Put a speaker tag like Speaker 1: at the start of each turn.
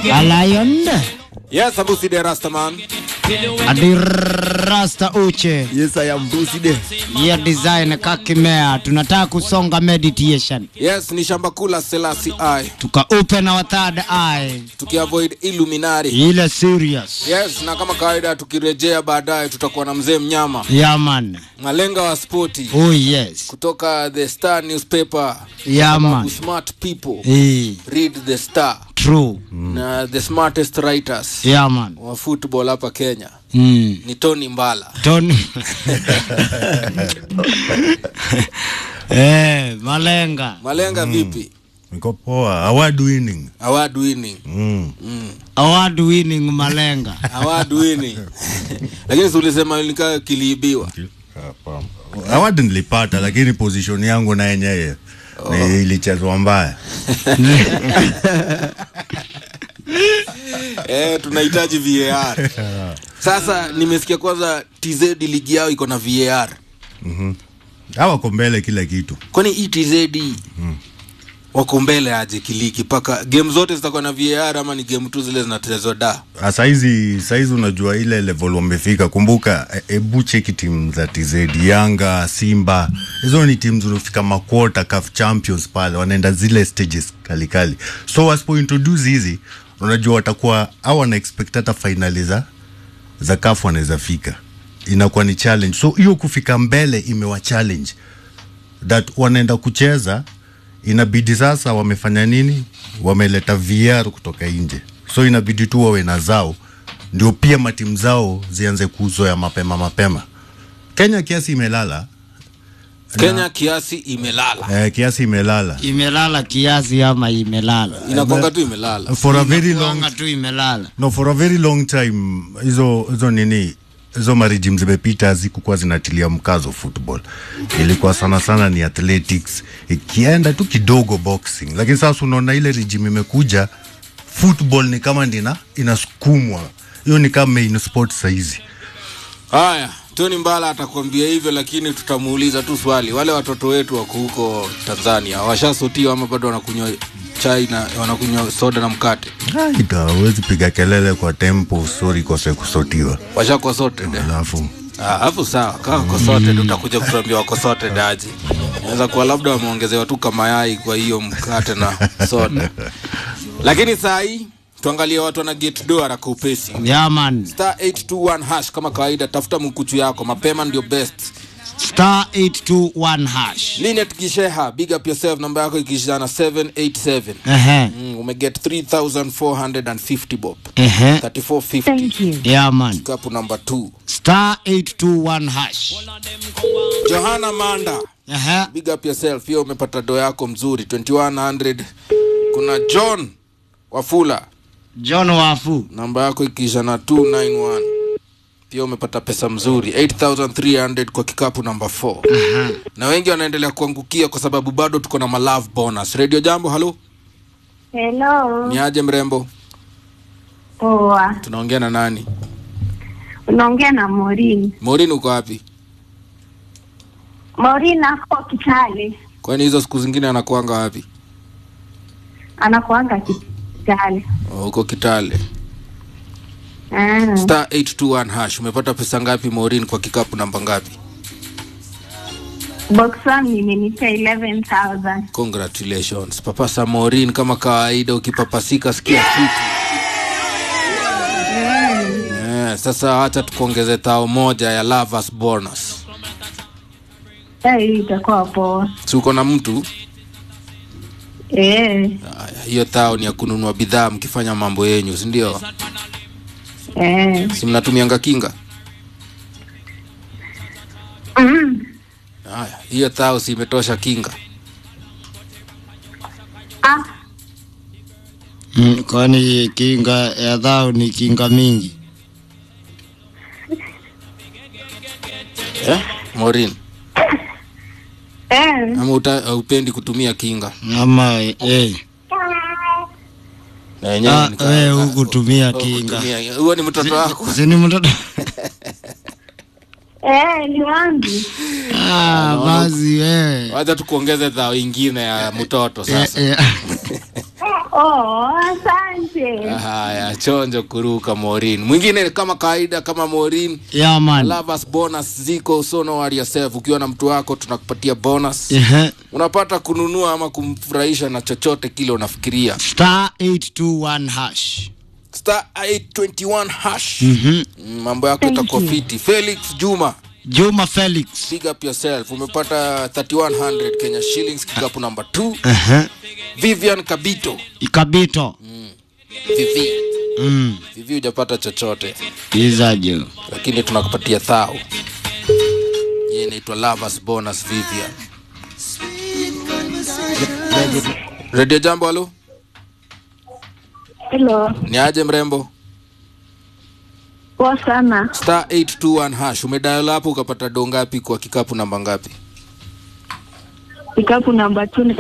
Speaker 1: A lion.
Speaker 2: Yes, Abusi de Rastaman.
Speaker 1: Adi rasta uche.
Speaker 3: Yes, I am Bruce De.
Speaker 1: Hiyo design kakimea. Tunataka kusonga meditation.
Speaker 2: Yes, ni shamba kula Selassie I.
Speaker 1: Tuka open our third eye.
Speaker 2: Tukiavoid Illuminati.
Speaker 1: Ile serious.
Speaker 2: Yes, na kama kawaida tukirejea baadaye tutakuwa na mzee mnyama
Speaker 1: Yeah man.
Speaker 2: malenga wa spoti
Speaker 1: Oh yes.
Speaker 2: kutoka the Star newspaper.
Speaker 1: Yeah
Speaker 2: Sababu
Speaker 1: man.
Speaker 2: Smart people
Speaker 1: Eh,
Speaker 2: read the Star
Speaker 1: true.
Speaker 2: na the smartest writers
Speaker 1: Yeah man.
Speaker 2: wa football hapa Kenya
Speaker 1: Mm.
Speaker 2: ni Tony Mbala.
Speaker 1: Tony. eh, malenga.
Speaker 2: Malenga vipi?
Speaker 4: Niko poa. Award winning.
Speaker 2: Award winning.
Speaker 4: Mm.
Speaker 1: Award winning malenga.
Speaker 2: Award winning. Lakini si ulisema nikaa kiliibiwa.
Speaker 4: Award nilipata lakini position yangu na yenyewe ni ilichezwa mbaya.
Speaker 2: eh, tunahitaji VAR. Sasa nimesikia kwanza TZ ligi yao iko na VAR.
Speaker 4: Hawa wako mbele kila kitu.
Speaker 2: Kwani hii TZ wako mbele aje kiliki mpaka game zote zitakuwa na VAR ama ni game tu zile zinachezwa da?
Speaker 4: Ah, Saizi saizi unajua ile level wamefika. Kumbuka e- hebu cheki timu za TZ, Yanga, Simba. Hizo ni timu zilizofika makwota CAF Champions pale, wanaenda zile stages kali kali. So wasipo introduce hizi, unajua watakuwa au wana expect hata finali za za CAF wanaweza fika. Inakuwa ni challenge. So hiyo kufika mbele imewa challenge that wanaenda kucheza inabidi sasa wamefanya nini wameleta VR kutoka nje so inabidi tu wawe na zao ndio pia matimu zao zianze kuzoea mapema mapema kenya kiasi imelala
Speaker 2: Kenya kiasi imelala.
Speaker 4: eh, kiasi imelala
Speaker 1: Imelala kiasi ama imelala.
Speaker 2: Inakwanga tu imelala.
Speaker 4: for a very long
Speaker 1: Inakuanga tu imelala.
Speaker 4: no for a very long time hizo hizo nini hizo marijim zimepita hazikukuwa zinatilia mkazo football ilikuwa sana sana ni athletics ikienda tu kidogo boxing lakini sasa unaona ile rijim imekuja football ni kama ndina inasukumwa hiyo ni kama main sport saizi
Speaker 2: Haya, Tony Mbala atakwambia hivyo, lakini tutamuuliza tu swali. Wale watoto wetu wako huko Tanzania washasotiwa ama bado wanakunywa chai na wanakunywa soda na mkate?
Speaker 4: Aida, huwezi piga kelele kwa tempo sori kose kusotiwa
Speaker 2: Washakuwa sorted eh?
Speaker 4: alafu
Speaker 2: Ah, hapo sawa. Kama wako sorted utakuja kutuambia wako sorted aje. Inaweza kuwa labda wameongezewa tu kamayai kwa hiyo mkate na soda. Lakini saa hii tuangalie watu wana get do haraka upesi.
Speaker 1: Yeah man.
Speaker 2: Star 821 hash kama kawaida, tafuta mkuchu yako mapema, ndio best.
Speaker 1: Star 821 hash.
Speaker 2: Linet Gisheha, big up yourself, namba yako ikishana 787.
Speaker 1: Ehe.
Speaker 2: Mm, umeget 3450 bob
Speaker 1: Ehe.
Speaker 2: 3450
Speaker 1: Yeah man.
Speaker 2: kapu namba 2
Speaker 1: Star 821 hash.
Speaker 2: Johanna Manda
Speaker 1: Ehe.
Speaker 2: big up yourself pia umepata do yako mzuri 2100 kuna John Wafula
Speaker 1: John Wafu.
Speaker 2: namba yako ikiisha na 291 pia umepata pesa mzuri 8300 kwa kikapu namba 4 na wengi wanaendelea kuangukia kwa sababu bado tuko na malove bonus radio jambo halo
Speaker 5: Hello.
Speaker 2: ni aje mrembo
Speaker 5: Poa.
Speaker 2: tunaongea na nani
Speaker 5: Unaongea na Morin.
Speaker 2: Morin uko wapi
Speaker 5: Morin ako Kitale.
Speaker 2: kwani hizo siku zingine anakuanga wapi
Speaker 5: Anakuanga Kitale.
Speaker 2: Oh, uko kitale
Speaker 5: Ah.
Speaker 2: star 821 hash umepata pesa ngapi Morin kwa kikapu namba ngapi
Speaker 5: Box one nimenipa 11,000.
Speaker 2: congratulations papa samorin kama kawaida ukipapasika sikia kitu Eh, sasa hacha tukuongeze tao moja ya lovers bonus
Speaker 5: Eh, hii itakuwa poa.
Speaker 2: si uko na mtu
Speaker 5: Eh.
Speaker 2: Aya, hiyo tao ni ya kununua bidhaa mkifanya mambo yenyu sindio
Speaker 5: Eh.
Speaker 2: si mnatumianga kinga
Speaker 5: Mm.
Speaker 2: haya hiyo tao si imetosha kinga
Speaker 5: Ah,
Speaker 1: Mm, kwani kinga ya dhao ni kinga mingi.
Speaker 2: eh? morin
Speaker 5: eh.
Speaker 2: ama uta- upendi kutumia kinga
Speaker 1: Ama eh.
Speaker 2: Na yenyewe
Speaker 1: Ah,
Speaker 2: ni ka-
Speaker 1: wewe
Speaker 2: ka-
Speaker 1: hukutumia
Speaker 2: oh,
Speaker 1: kinga.
Speaker 2: kutumia- huo ni mtoto wako
Speaker 1: Si ni mtoto.
Speaker 5: Eh, ni wangu.
Speaker 1: Ah, basi wewe.
Speaker 2: wacha tukuongeze dhao ingine ya mtoto
Speaker 1: Eh,
Speaker 2: sasa
Speaker 1: eh.
Speaker 5: Oh, asante. Asante.
Speaker 2: haya chonjo kuruka morin mwingine kama kawaida kama morin
Speaker 1: Yeah, man.
Speaker 2: lovers bonus ziko so no worry yourself ukiwa na mtu wako tunakupatia bonus
Speaker 1: Ehe.
Speaker 2: unapata kununua ama kumfurahisha na chochote kile unafikiria
Speaker 1: Star 821 hash.
Speaker 2: star 821 hash
Speaker 1: Mhm.
Speaker 2: Mm, mambo yako
Speaker 5: Thank
Speaker 2: itakuwa
Speaker 5: you.
Speaker 2: fiti felix juma
Speaker 1: Juma Felix.
Speaker 2: big up yourself umepata 3100 kenya shillings kikapu number 2
Speaker 1: Ehe.
Speaker 2: vivian kabito
Speaker 1: Ikabito.
Speaker 2: vivi
Speaker 1: Mm.
Speaker 2: vivi hujapata chochote
Speaker 1: Izaje.
Speaker 2: lakini tunakupatia thao hii inaitwa lovers bonus vivian redio jambo halo
Speaker 5: Hello.
Speaker 2: ni aje mrembo
Speaker 5: Poa sana.
Speaker 2: star 821 hash umedial hapo ukapata do ngapi kwa kikapu namba ngapi
Speaker 5: Kikapu namba 2